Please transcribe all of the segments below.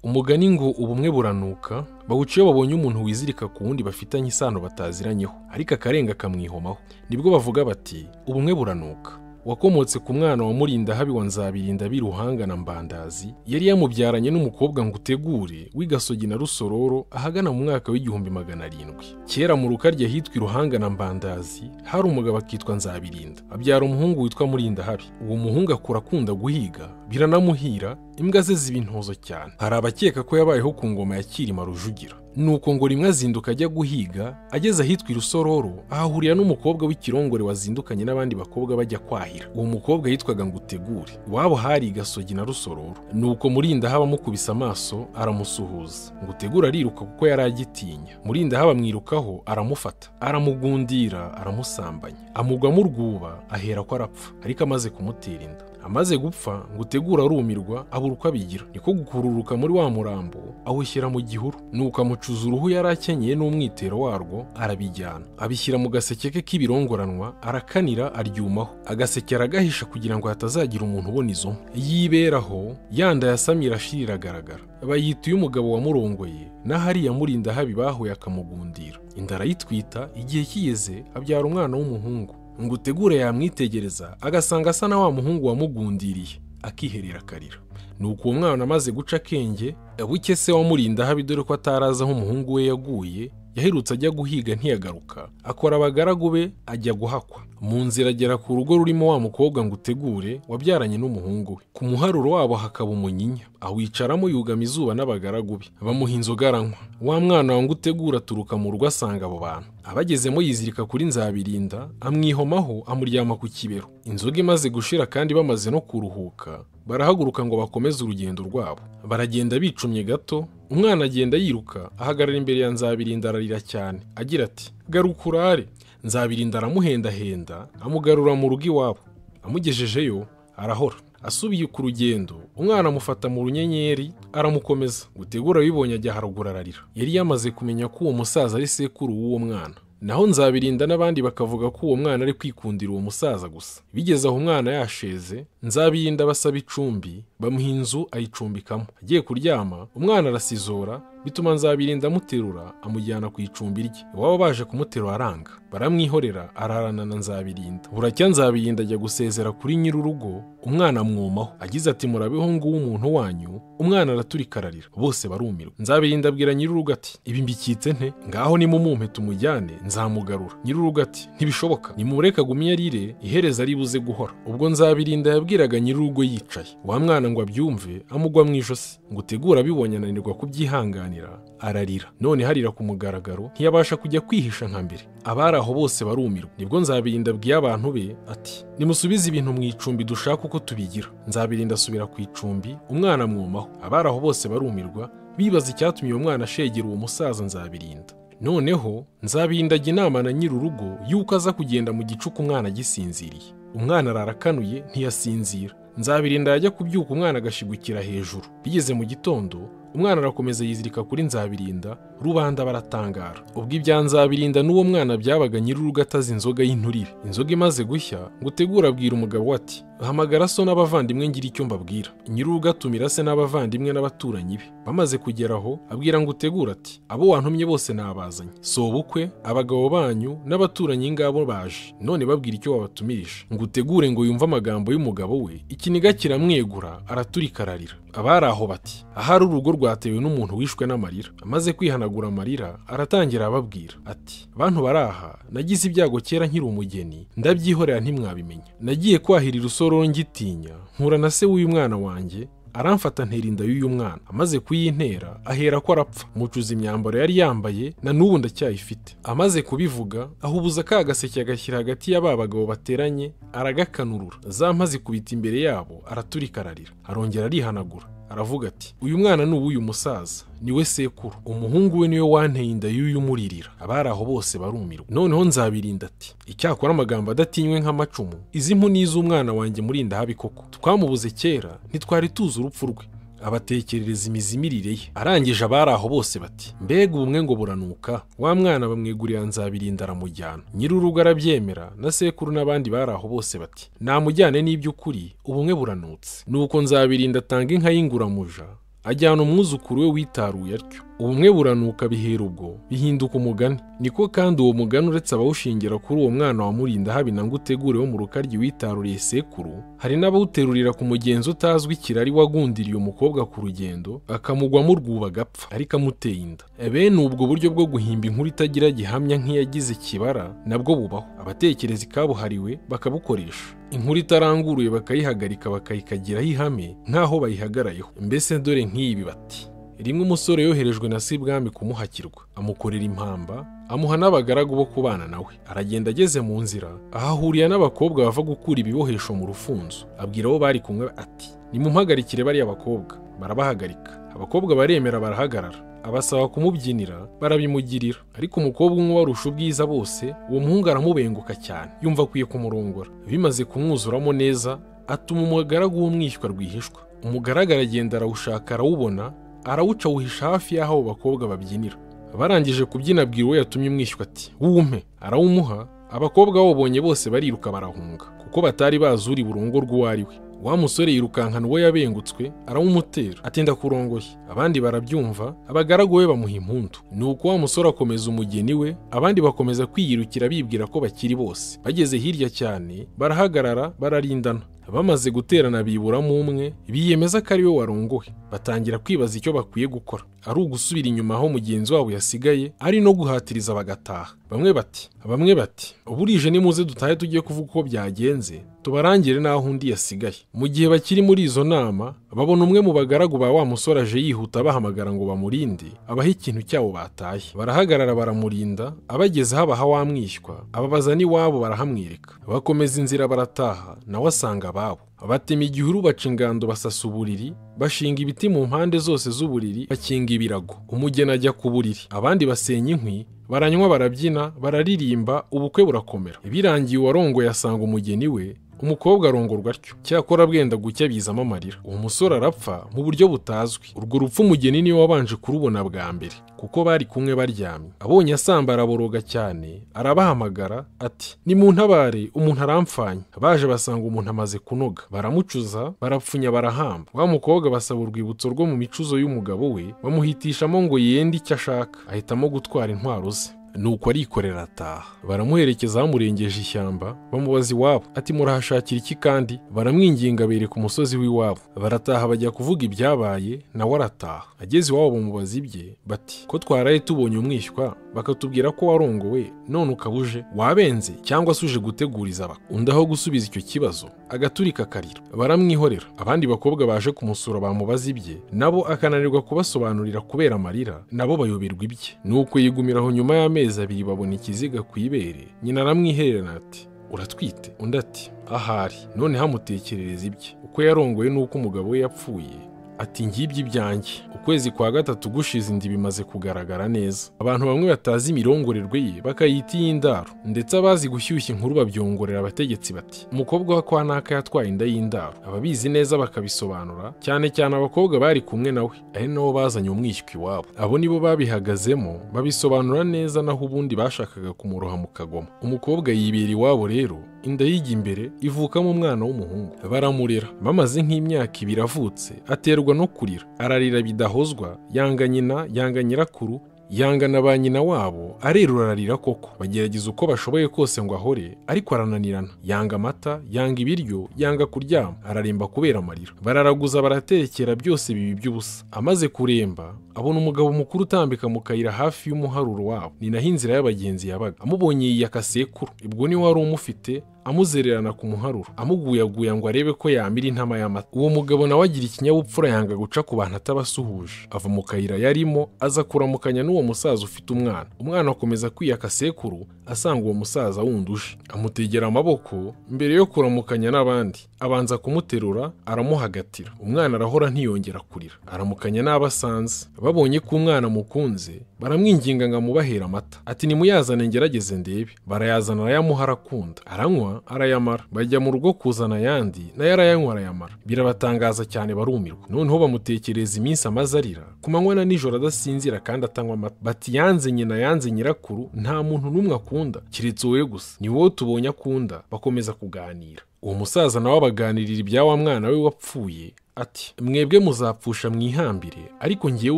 umugani ngo ubumwe buranuka bawuca iyo babonye umuntu wizirika ku wundi bafitanye isano bataziranyeho ariko akarenga kamwihomaho nibwo bavuga bati ubumwe buranuka wakomotse ku mwana wa murindahabi wa nzabirinda biruhanga na mbandazi yari yamubyaranye n'umukobwa ngo utegure w'igasogi na rusororo ahagana mu mwaka w'igihumbi magana arindwi kera mu rukarya hitwa iruhanga na mbandazi hari umugabo akitwa nzabirinda abyara umuhungu witwa murindahabi uwo muhungu akura akunda guhiga biranamuhira imbwa ze ziba intozo cyane hari abakeka ko yabayeho ku ngoma ya kirima rujugira nuko ngo rimwe azinduka ajya guhiga ageze ahitwa irusororo ahahurira n'umukobwa w'ikirongore wazindukanye n'abandi bakobwa bajya kwahira uwo mukobwa yitwaga ngo utegure iwabo hari igasogi na rusororo nuko murindahabi amukubise amaso aramusuhuza ngo utegure ariruka kuko yari agitinya murindahabi amwirukaho aramufata aramugundira aramusambanya amugwamo urwuba ahera ko arapfa ariko amaze kumutera inda amaze gupfa ngo utegure arumirwa abura uko abigira niko gukururuka muri wa murambo awushyira mu gihuru nuko amucuza uruhu yari akenyeye n'umwitero warwo arabijyana abishyira mu gaseke ke k'ibirongoranwa arakanira aryumaho agaseke aragahisha kugira ngo hatazagira umuntu ubona izo yiberaho yanda yasamye irashira iragaragara bayita uy'umugabo wamurongoye n'ahariya murinda habi bahuye akamugundira inda arayitwita igihe kigeze abyara umwana w'umuhungu ngo utegure yamwitegereza agasanga asa na wa muhungu wamugundiriye akiherera akarira ni uko uwo mwana amaze guca akenge buke se wamurinda habi dore ko atarazi aho umuhungu we yaguye yaherutse ajya guhiga ntiyagaruka akora abagaragu be ajya guhakwa mu nzira agera ku rugo rurimo wa mukobwa ngo utegure wabyaranye n'umuhungu we ku muharuro wabo hakaba umunyinya awicaramo yugama izuba n'abagaragu be bamuha inzoga aranywa wa mwana wa ngo utegure aturuka mu rugo asanga abo bantu abagezemo yizirika kuri nzabirinda amwihomaho amuryama ku kibero inzoga imaze gushira kandi bamaze no kuruhuka barahaguruka ngo bakomeze urugendo rwabo baragenda bicumye gato umwana agenda yiruka ahagarara imbere ya nzabirinda ararira cyane agira ati garuka urare nzabirinda aramuhendahenda amugarura mu rugo iwabo amugejejeyo arahora asubiye ku rugendo umwana amufata mu runyenyeri aramukomeza gutegura abibonye ajya haruguru ararira yari yamaze kumenya ko uwo musaza ari sekuru w'uwo mwana naho nzabirinda n'abandi bakavuga ko uwo mwana ari kwikundira uwo musaza gusa bigeze aho umwana yasheze nzabirinda basaba icumbi bamuha inzu ayicumbikamo agiye kuryama umwana arasizora bituma nzabirinda amuterura amujyana ku icumbi rye iwabo baje kumuterura aranga baramwihorera ararana na nzabirinda buracya nzabirinda ajya gusezera kuri nyir'urugo umwana amwomaho agize ati murabeho nguwo umuntu wanyu umwana araturika ararira bose barumirwa nzabirinda abwira nyir'urugo ati ibi mbikitse nte ngaho nimumumpe tumujyane nzamugarura nyir'urugo ati ntibishoboka nimureka agumye arire ihereza aribuze guhora ubwo nzabirinda yabwiraga nyir'urugo yicaye wa mwana ngo abyumve amugwa mu ijosi ngo utegure abibonye ananirwa kubyihanganira ararira none harira ku mugaragaro ntiyabasha kujya kwihisha nka mbere abari aho bose barumirwa nibwo nzabirinda abwiye abantu be ati nimusubize ibintu mu icumbi dushaka uko tubigira nzabirinda asubira ku icumbi umwana amwomaho abari aho bose barumirwa bibaza icyatumye uwo mwana ashegera uwo musaza nzabirinda noneho nzabirinda ajya inama na nyir'urugo y'uko aza kugenda mu gicuku umwana agisinziriye umwana ararakanuye ntiyasinzira nzabirinda yajya kubyuka umwana agashigukira hejuru bigeze mu gitondo umwana arakomeza yizirika kuri nzabirinda rubanda baratangara ubwo ibya nzabirinda n'uwo mwana byabaga nyir'urugo atazi inzoga y'inturire inzoga imaze gushya ngo utegure abwira umugabo ati hamagara so n'abavandimwe ngira icyo mbabwira nyir'urugo atumira se n'abavandimwe n'abaturanyi be bamaze kugeraho abwira ngo utegure ati abo wantumye bose nabazanye si ubukwe abagabo banyu n'abaturanyi ngabo baje none babwira icyo wabatumirije ngo utegure ngo yumve amagambo y'umugabo we ikiniga kiramwegura araturika ararira abari aho bati ahari urugo rwatewe n'umuntu wishwe n'amarira amaze kwihanagura amarira aratangira ababwira ati bantu baraha nagize ibyago kera nkiri umugeni ndabyihorera ntimwabimenya nagiye kwahira irusororo ngitinya nkura na se w'uyu mwana wanjye aramfata ntera inda y'uyu mwana amaze kuyintera ahera ko arapfa mucuza imyambaro yari yambaye na n'ubu ndacyayifite amaze kubivuga ahubuza ka gaseke agashyira hagati ya ba bagabo bateranye aragakanurura za mpa zikubita imbere yabo araturika ararira arongera arihanagura aravuga ati uyu mwana ni uw'uyu musaza niwe sekuru umuhungu we niwe wanteye inda y'uyu umuririra abari aho bose barumirwa noneho nzabirinda ati icyakora amagambo adatinywe nk'amacumu izi mpu ni iz'umwana wanjye murinda habi koko twamubuze kera ntitwari tuzi urupfu rwe abatekerereza imizi imirire ye arangije abari aho bose bati mbega ubumwe ngo buranuka wa mwana bamwegurira nzabirinda aramujyana nyir'urugo arabyemera na sekuru n'abandi bari aho bose bati namujyane n'iby'ukuri ubumwe buranutse nuko nzabirinda atanga inka y'inguramuja ajyana umwuzukuru we witaruye atyo ubumwe buranuka bihera ubwo bihinduka umugani niko kandi uwo mugani uretse abawushingira kuri uwo mwana wa murinda habi na ngo utegure wo mu rukaryi witaruriye sekuru hari n'abawuterurira ku mugenzi utazwi kirari wagundiriye umukobwa ku rugendo akamugwamo urwuba agapfa ariko amuteye inda bene ubwo buryo bwo guhimba inkuru itagira gihamya nk'iyagize ikibara nabwo bubaho abatekereza ikabuhariwe bakabukoresha inkuru itaranguruye bakayihagarika bakayikagiraho ihame nk'aho bayihagarariyeho mbese dore nk'ibi bati rimwe umusore yoherejwe na sibwami kumuhakirwa amukorera impamba amuha n'abagaragu bo kubana nawe aragenda ageze mu nzira ahahurira n'abakobwa bava gukura ibibohesho mu rufunzo abwira abo bari kumwe ati nimumpagarikire bariya bakobwa barabahagarika abakobwa baremera barahagarara abasaba kumubyinira barabimugirira ariko umukobwa umwe warusha ubwiza bose uwo muhungu aramubenguka cyane yumva akwiye kumurongora bimaze kumwuzuramo neza atuma umugaragu w'umwishywa rwihishwa umugaragu aragenda arawushaka arawubona arawuca awuhisha hafi y'aho abo bakobwa babyinira barangije kubyina abwira uwo yatumye umwishywa ati wumpe arawumuha abakobwa bawubonye bose bariruka barahunga kuko batari bazi uri burungo rw'uwo ari we wa musore yirukankana uwo yabengutswe arawumutera atinda kurongoye abandi barabyumva abagaragu be bamuha impundu ni uko wa musore akomeza umugeni we abandi bakomeza kwiyirukira bibwira ko bakiri bose bageze hirya cyane barahagarara bararindana bamaze guterana biburamo umwe biyemeza ko ari we warongowe batangira kwibaza icyo bakwiye gukora ari ugusubira inyuma aho mugenzi wabo yasigaye ari no guhatiriza bagataha bamwe bati bamwe bati burije nimuze dutahe tujye kuvuga uko byagenze tubarangire n'aho undi yasigaye mu gihe bakiri muri izo nama babona umwe mu bagaragu ba wa musore aje yihuta bahamagara ngo bamurinde abaha ikintu cyabo bataye barahagarara baramurinda abagezeho abaha wamwishywa ababaza n'iwabo barahamwereka bakomeza inzira barataha nawe asanga ababo batema igihuru baca ingando basasa uburiri bashinga ibiti mu mpande zose z'uburiri bakinga ibirago umugeni ajya ku buriri abandi basenya inkwi baranywa barabyina bararirimba ubukwe burakomera birangiye uwarongoye asanga umugeni we umukobwa arongorwa atyo cyakora bwenda gucya bizamo amarira uwo musore arapfa mu buryo butazwi urwo rupfu umugeni niwe wabanje kurubona bwa mbere kuko bari kumwe baryamye abonye asamba araboroga cyane arabahamagara ati nimuntabare umuntu aramfanye baje basanga umuntu amaze kunoga baramucuza barapfunya barahamba wa mukobwa basaba urwibutso rwo mu micuzo y'umugabo we bamuhitishamo ngo yende icyo ashaka ahitamo gutwara intwaro ze nuko arikorera ataha baramuherekeza bamurengeje ishyamba bamubaza iwabo ati murahashakira iki kandi baramwinginga bereka umusozi w'iwabo barataha bajya kuvuga ibyabaye nawe arataha ageze iwabo bamubaza ibye bati ko twaraye tubonye umwishywa bakatubwira ko warongowe none ukaba uje wabenze cyangwa se uje guteguriza aba undi aho gusubiza icyo kibazo agaturika akarira baramwihorera abandi bakobwa baje kumusura bamubaza ibye nabo akananirwa kubasobanurira kubera amarira nabo bayoberwa ibye nuko yigumiraho nyuma y'amezi abiri babona ikiziga ku ibere nyina aramwihererana ati uratwite undi ati ahari none hamutekerereza ibye uko yarongowe n'uko umugabo we yapfuye ati ngibyo ibyanjye ukwezi kwa gatatu gushize inda bimaze kugaragara neza abantu bamwe batazi imirongorerwe ye bakayita iy'indaro ndetse abazi gushyushya inkuru babyongorera abategetsi bati umukobwa wa kwa naka yatwaye inda y'indaro ababizi neza bakabisobanura cyane cyane abakobwa bari kumwe nawe ari nabo bazanye umwishywa iwabo abo nibo babihagazemo babisobanura neza naho ubundi bashakaga kumuroha mu kagoma umukobwa yibera iwabo rero inda yijya imbere ivukamo umwana w'umuhungu baramurera bamaze nk'imyaka ibiri avutse aterwa no kurira ararira bidahozwa yanga nyina yanga nyirakuru yanga na ba nyina wabo arerura ararira koko bagerageza uko bashoboye kose ngo ahore ariko arananirana yanga amata yanga ibiryo yanga kuryama araremba kubera amarira bararaguza baraterekera byose bibi by'ubusa amaze kuremba abona umugabo mukuru utambika mu kayira hafi y'umuharuro wabo ni naho inzira y'abagenzi yabaga amubonye yiyaka sekuru ubwo niwe wari umufite amuzererana ku muharuro amuguyaguya ngo arebe ko yamira intama y'amata uwo mugabo nawe agira ikinyabupfura yanga guca ku bantu atabasuhuje ava mu kayira yarimo aza kuramukanya n'uwo musaza ufite umwana umwana akomeza kwiyaka sekuru asanga uwo musaza wunduje amutegera amaboko mbere yo kuramukanya n'abandi abanza kumuterura aramuhagatira umwana arahora ntiyongera kurira aramukanya n'abo asanze babonye ko umwana amukunze baramwinginga ngo amubahera amata ati nimuyazane ngerageze ndebe barayazana arayamuha arakunda aranywa arayamara bajya mu rugo kuzana ayandi nayo arayanywa arayamara birabatangaza cyane barumirwa noneho bamutekereza iminsi amaze arira ku manywa na nijoro adasinzira kandi atanywa amata bati yanze nyina yanze nyirakuru nta muntu n'umwe akunda keretse wowe gusa ni wowe tubonye akunda bakomeza kuganira uwo musaza nawe abaganirira ibya wa mwana we wapfuye ati mwebwe muzapfusha mwihambire ariko ngewe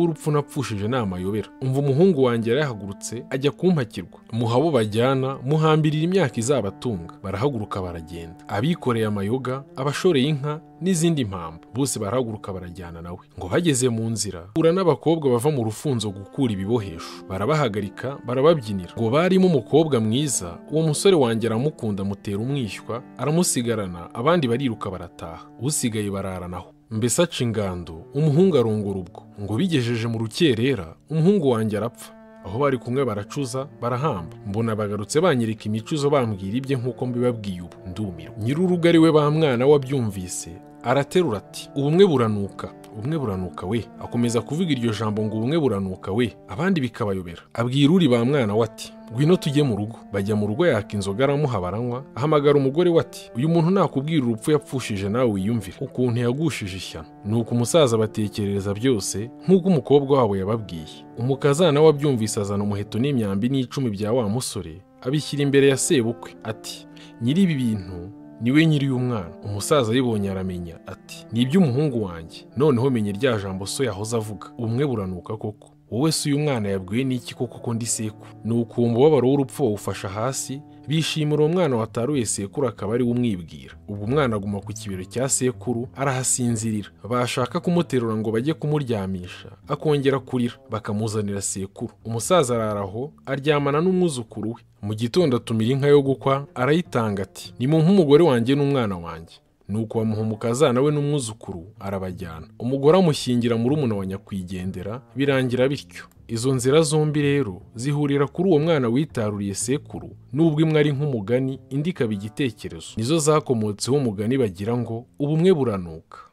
urupfu napfushije ni amayobera umva umuhungu wanjye yarahagurutse ajya kumpakirwa muhabo bajyana muhambirira imyaka izabatunga barahaguruka baragenda abikoreye amayoga abashoreye inka n'izindi mpamvu bose barahaguruka barajyana nawe ngo bageze mu nzira hura n'abakobwa bava mu rufunzo gukura ibibohesho barabahagarika barababyinira ngo barimo umukobwa mwiza uwo musore wanjye aramukunda amutera umwishywa aramusigarana abandi bariruka barataha usigaye bararanaho mbese aca ingando umuhungu arongora ubwo ngo bigejeje mu rukerera umuhungu wanjye arapfa aho bari kumwe baracuza barahamba mbona bagarutse banyereka imicuzo bambwira ibye nk'uko mbibabwiye ubu ndumirwa nyir'urugo ari we ba mwana wabyumvise araterura ati ubumwe buranuka ubumwe buranuka we akomeza kuvuga iryo jambo ngo ubumwe buranuka we abandi bikabayobera abwira uri ba mwana we ati ngwino tujye mu rugo bajya mu rugo yaka inzoga aramuha baranywa ahamagara umugore we ati uyu muntu nakubwira urupfu yapfushije nawe wiyumvire ukuntu yagushije ishyano nuko umusaza batekerereza byose nk'uko umukobwa wabo yababwiye umukazana we abyumvise azana umuheto n'imyambi n'icumi bya wa musore abishyira imbere ya sebukwe ati nyiri ibi bintu niwe nyiri umwana umusaza ayibonye aramenya ati ni iby'umuhungu wanjye noneho menye rya jambo so yahoze avuga ubumwe buranuka koko wowe si uyu mwana yabwiwe n'iki koko ko ndi sekuru ni ukumva umubabaro w'urupfu wawufasha hasi bishimira uwo mwana wataruye sekuru akaba ari we umwibwira ubwo umwana aguma ku kibero cya sekuru arahasinzirira bashaka kumuterura ngo bajye kumuryamisha akongera kurira bakamuzanira sekuru umusaza araraho aryamana n'umwuzukuru we mu gitondo atumira inka yo gukwa arayitanga ati ni mu nk'umugore wanjye n'umwana wanjye nuko bamuha umukazana we n'umwuzukuru arabajyana umugore amushyingira muri umuna wa nyakwigendera birangira bityo izo nzira zombi rero zihurira kuri uwo mwana witaruriye sekuru n'ubwo imwe ari nk'umugani indi ikaba igitekerezo nizo zakomotseho umugani bagira ngo ubumwe buranuka